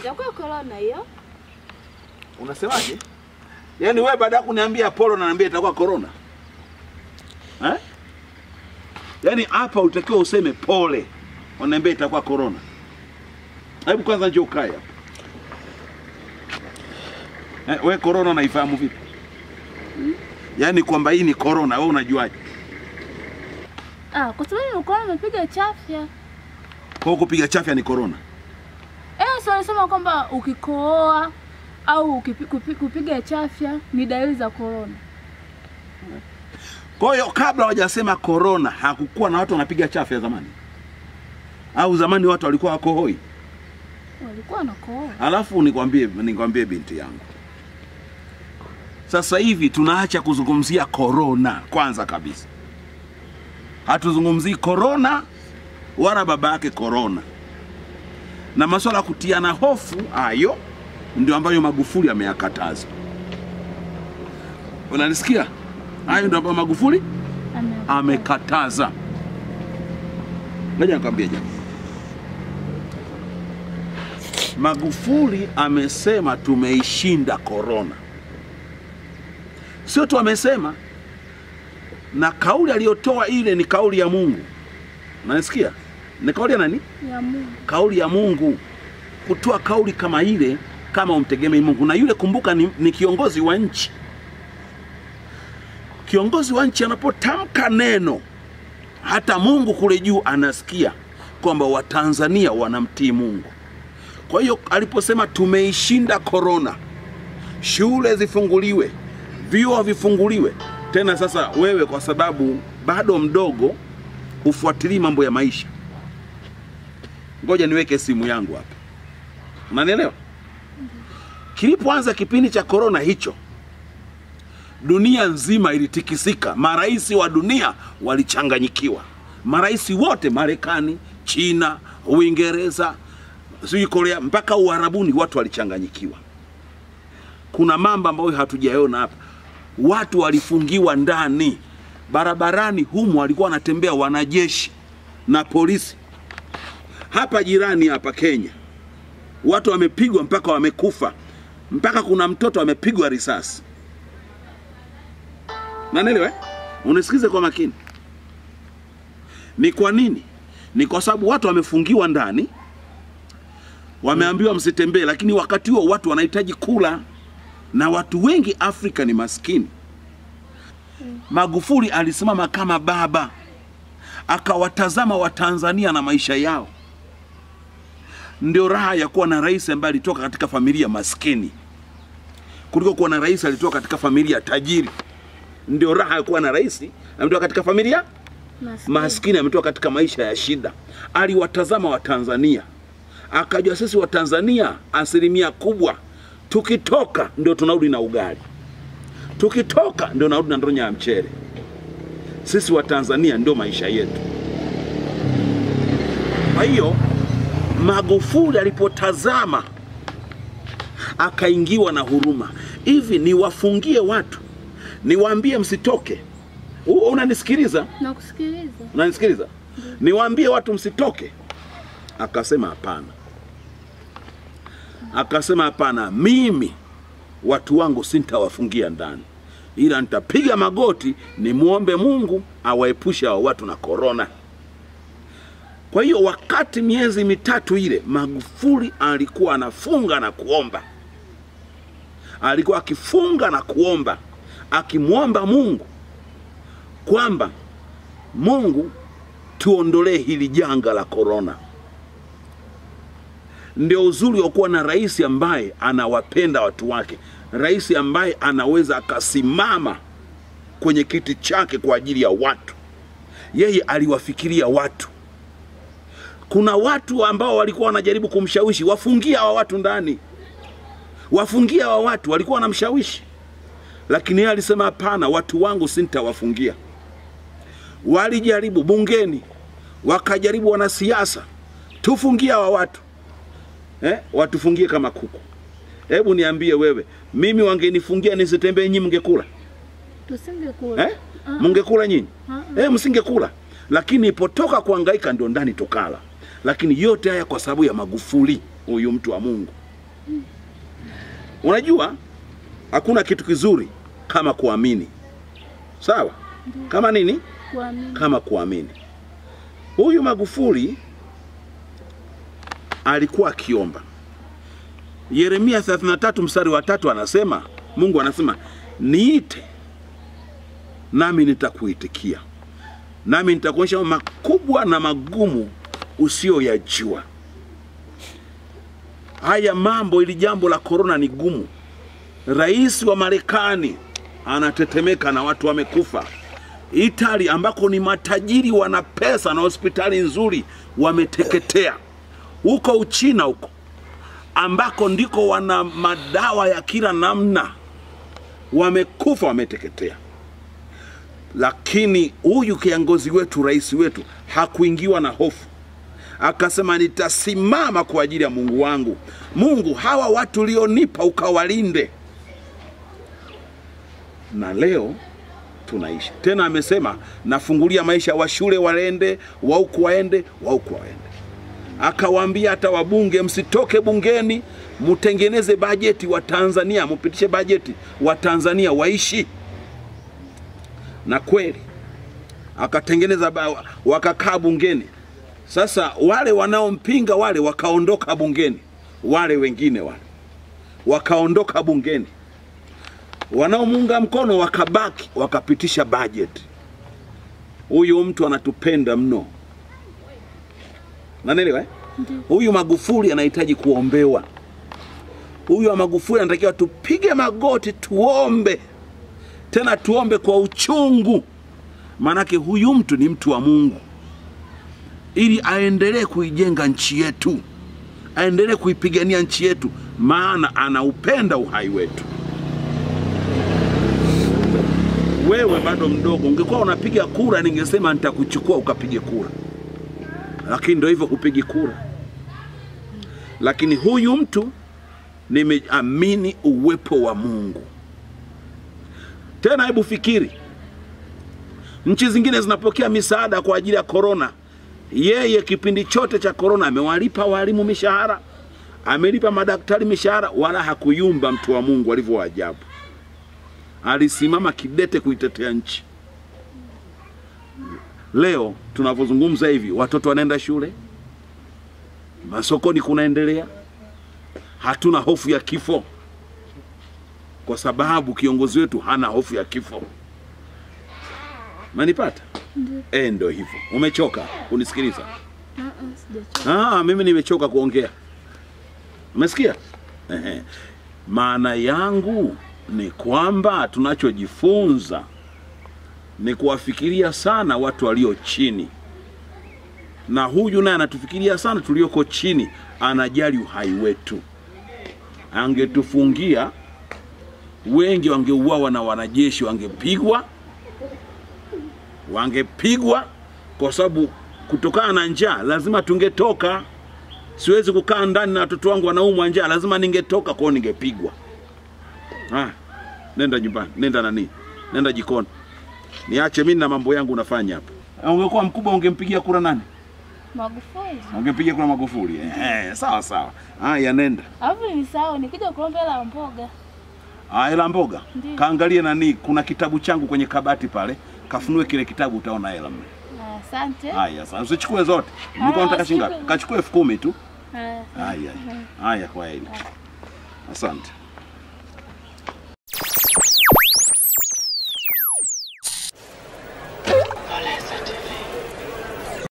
itakuwa corona hiyo. Unasemaje? Yaani wewe baada ya kuniambia polo unaniambia itakuwa corona eh? Yaani hapa utakiwa useme pole, unaniambia itakuwa corona. Hebu kwanza njoo ukae hapa. Eh, we corona unaifahamu vipi? Yaani kwamba hii ni corona, wewe unajuaje? Ah, kwa sababu nilikuwa nimepiga chafya. Kwa hiyo kupiga chafya ni corona. Eh, sasa wanasema kwamba ukikohoa au ukipi, kupi, kupiga chafya ni dalili za corona. Kwa hiyo kabla hawajasema corona hakukuwa na watu wanapiga chafya zamani, au zamani watu walikuwa wakohoi? Walikuwa wanakohoa. Alafu nikwambie nikwambie binti yangu, sasa hivi tunaacha kuzungumzia korona. Kwanza kabisa, hatuzungumzii korona wala baba yake korona, na masuala ya kutiana hofu hayo ndio ambayo Magufuli ameyakataza. Unanisikia? Hayo ndio ambayo Magufuli Ame- amekataza. Ngoja nikwambie jambo. Magufuli amesema tumeishinda korona, sio tu amesema, na kauli aliyotoa ile ni kauli ya Mungu. Unanisikia? Ni kauli ya nani? ya Mungu. Kauli ya Mungu. Kutoa kauli kama ile kama umtegemei Mungu, na yule kumbuka, ni, ni kiongozi wa nchi. Kiongozi wa nchi anapotamka neno, hata Mungu kule juu anasikia kwamba Watanzania wanamtii Mungu. Kwa hiyo aliposema tumeishinda korona, shule zifunguliwe, vyuo vifunguliwe tena. Sasa wewe kwa sababu bado mdogo, hufuatilii mambo ya maisha, ngoja niweke simu yangu hapa, unanielewa? Kilipoanza kipindi cha korona hicho, dunia nzima ilitikisika, marais wa dunia walichanganyikiwa, marais wote, Marekani, China, Uingereza, sijui Korea, mpaka Uarabuni, watu walichanganyikiwa. Kuna mambo ambayo hatujaona hapa. Watu walifungiwa ndani barabarani, humu walikuwa wanatembea wanajeshi na polisi. Hapa jirani hapa Kenya, watu wamepigwa mpaka wamekufa, mpaka kuna mtoto amepigwa risasi. Nanielewa? eh? Unisikize kwa makini. Ni kwa nini? Ni kwa sababu watu wamefungiwa ndani, wameambiwa msitembee, lakini wakati huo watu wanahitaji kula, na watu wengi Afrika ni maskini. Magufuli alisimama kama baba, akawatazama Watanzania na maisha yao. Ndio raha ya kuwa na rais ambaye alitoka katika familia maskini kuliko kuwa na rais alitoka katika familia tajiri. Ndio raha ya kuwa na rais ametoka katika familia Maskini. maskini, ametoka katika maisha ya shida. Aliwatazama Watanzania akajua sisi Watanzania asilimia kubwa tukitoka ndio tunarudi na ugali, tukitoka ndio narudi na ndonya ya mchele. Sisi Watanzania ndio maisha yetu. Kwa hiyo Magufuli alipotazama akaingiwa na huruma, hivi niwafungie watu, niwaambie msitoke? U- Unanisikiliza? Nakusikiliza. Unanisikiliza? Niwaambie watu msitoke? Akasema hapana, akasema hapana, mimi watu wangu sintawafungia ndani, ila nitapiga magoti nimwombe Mungu awaepushe hao watu na korona. Kwa hiyo wakati miezi mitatu ile Magufuli alikuwa anafunga na kuomba, alikuwa akifunga na kuomba, akimwomba Mungu kwamba Mungu tuondolee hili janga la korona. Ndio uzuri wa kuwa na rais ambaye anawapenda watu wake, rais ambaye anaweza akasimama kwenye kiti chake kwa ajili ya watu. Yeye aliwafikiria watu. Kuna watu ambao walikuwa wanajaribu kumshawishi wafungie hawa watu ndani, wafungie hawa watu, walikuwa wanamshawishi, lakini yeye alisema hapana, watu wangu sintawafungia walijaribu bungeni, wakajaribu wanasiasa, tufungie hawa watu eh, watufungie kama kuku. Hebu niambie wewe, mimi wangenifungia nisitembee, nyinyi mngekula Tusingekula. eh? Mngekula nyinyi Ah, eh, msingekula. Lakini ipotoka kuhangaika ndio ndani tukala. Lakini yote haya kwa sababu ya Magufuli, huyu mtu wa Mungu. Unajua hakuna kitu kizuri kama kuamini, sawa? Kama nini? Kuamini. Kama kuamini. Huyu Magufuli alikuwa akiomba. Yeremia 33 mstari wa tatu anasema, Mungu anasema niite nami nitakuitikia, nami nitakuonyesha mambo makubwa na magumu usiyoyajua. Haya mambo, ili jambo la korona ni gumu. Rais wa Marekani anatetemeka na watu wamekufa. Itali ambako ni matajiri wana pesa na hospitali nzuri wameteketea. Huko Uchina huko ambako ndiko wana madawa ya kila namna wamekufa, wameteketea. Lakini huyu kiongozi wetu, rais wetu, hakuingiwa na hofu, akasema nitasimama kwa ajili ya Mungu wangu. Mungu, hawa watu ulionipa ukawalinde. Na leo tunaishi tena. Amesema nafungulia maisha wa shule waende, wa huku waende, wa huku waende. Akawaambia hata wabunge, msitoke bungeni, mtengeneze bajeti wa Tanzania, mupitishe bajeti wa Tanzania waishi. Na kweli akatengeneza, ba- wakakaa bungeni. Sasa wale wanaompinga wale wakaondoka bungeni, wale wengine wale wakaondoka bungeni wanaomuunga mkono wakabaki wakapitisha bajeti. Huyu mtu anatupenda mno, nanielewa eh? Huyu Magufuli anahitaji kuombewa. Huyu wa Magufuli anatakiwa tupige magoti tuombe, tena tuombe kwa uchungu, maanake huyu mtu ni mtu wa Mungu, ili aendelee kuijenga nchi yetu, aendelee kuipigania nchi yetu, maana anaupenda uhai wetu. wewe bado mdogo, ungekuwa unapiga kura, ningesema nitakuchukua ukapige kura, lakini ndio hivyo, kupigi kura. Lakini huyu mtu nimeamini uwepo wa Mungu. Tena hebu fikiri, nchi zingine zinapokea misaada kwa ajili ya korona. Yeye kipindi chote cha korona amewalipa walimu mishahara, amelipa madaktari mishahara, wala hakuyumba. Mtu wa Mungu alivyo wa ajabu alisimama kidete kuitetea nchi. Leo tunavyozungumza hivi, watoto wanaenda shule, masokoni kunaendelea, hatuna hofu ya kifo kwa sababu kiongozi wetu hana hofu ya kifo. Manipata? Eh, ndio hivyo. Umechoka kunisikiliza? Ah, ah, sijachoka. Ah, mimi nimechoka kuongea. Umesikia? Ehe. Maana yangu ni kwamba tunachojifunza ni kuwafikiria sana watu walio chini, na huyu naye anatufikiria sana tulioko chini, anajali uhai wetu. Angetufungia wengi wangeuawa na wanajeshi, wangepigwa, wangepigwa kwa sababu kutokana na njaa lazima tungetoka. Siwezi kukaa ndani na watoto wangu wanaumwa njaa, lazima ningetoka, kwao ningepigwa. Ah, nenda nyumbani, nenda nani, nenda jikoni, niache mimi na mambo yangu nafanya hapa. Ungekuwa mkubwa ungempigia kura nani? Magufuli. Ungempigia kura Magufuli. Eh, sawa sawa. Haya, nenda. Alafu nilisahau nikija kuomba hela ya mboga. Ah, hela mboga. Ndiyo. Kaangalie nani, kuna kitabu changu kwenye kabati pale, kafunue kile kitabu, utaona hela mle. Ah, Asante. Haya, sasa usichukue zote. Nilikuwa Haya, nataka shilingi ngapi? usichukue. Kachukue elfu kumi tu. Haya. Haya, haya, kwa heri. Asante.